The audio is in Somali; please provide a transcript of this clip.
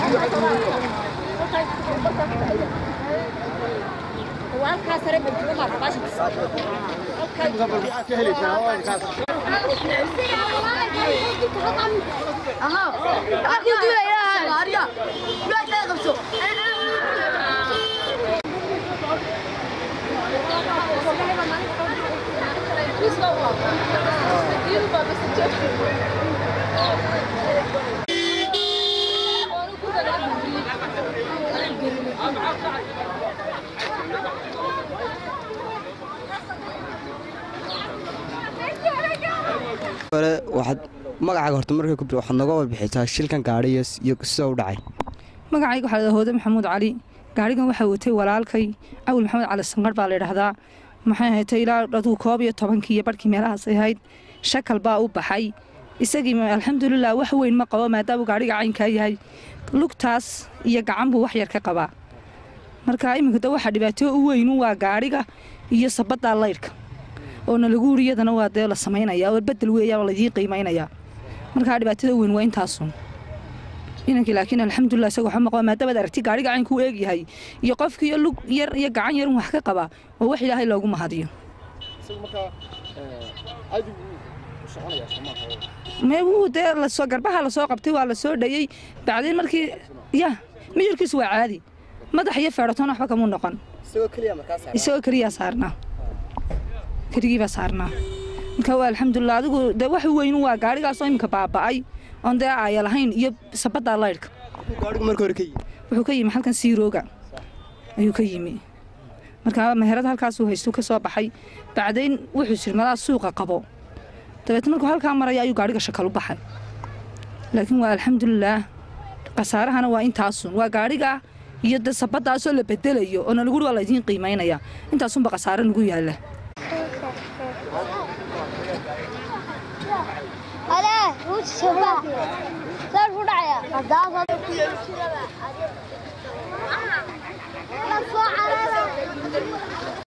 hore waxaad magacaaga horta markay ku bir waxaad nooga warbixisaa shilkan gaadhi iyo iyo sida u dhacay magacayga waxaa la hooda maxamuud cali gaarigan waxaa watay walaalkay cawil maxamed cali sanqar baa la yidhaahdaa maxay haytay ilaa aduu koob iyo tobankii iyo barhkii meelahaas ahayd shakal baa u baxay isagii alxamdulilah wax weyn ma qabo maadaamuu gaariga caynkaa yahay lugtaas iyo gacan buu wax yar ka qabaa marka iminka da waxaa dhibaato u weynu waa gaariga iyo sabaddaa laydhka oona lagu uri iyadana waa dee la samaynaya oo bedel weeyaa oo laydii qiimaynayaa markaa dhibaatada weyn waa intaasun inankii laakiin alxamdulilah isaga waxba maqaba maadaamaad aragti gaariga caynkuu eegyahay iyo qofkiiyo lug yar iyo gacan yarun wax ka qabaa oo wax ilaahay loogu mahadiyo mee wuu dee lasoo garbaha lasoo qabtay waa la soo dhayey bacdiin markii ya miyirkiisu waa caadi madax iyo feedhatoon waxba kamuu noqon isagoo keliyaa saarnaa keligiibaa saarnaa marka waa alxamdulilah adigu dee wax weynu waa gaarigaasoo iminka baaba'ay oon dee aaya lahayn iyo sabaddaa laydhka gaadhigu marka hore ka yimi wuxuu ka yimi halkan siirooga ayuu ka yimi marka meherad halkaasuu haystuu ka soo baxay bacdayn wuxuu sirmadaa suuqa qabo dabeetna markuu halkaa maraya ayuu gaadhiga shakal u baxay laakiin waa alxamdulilaah khasaarahana waa intaasun waa gaadhiga iyo de sabadaasoo la bedelayo oo nalaguhi waa laydiin qiimaynaya intaasunba khasaare nagu yaalla Oleh, ruuj coba. Sar fudhaya. Hadaa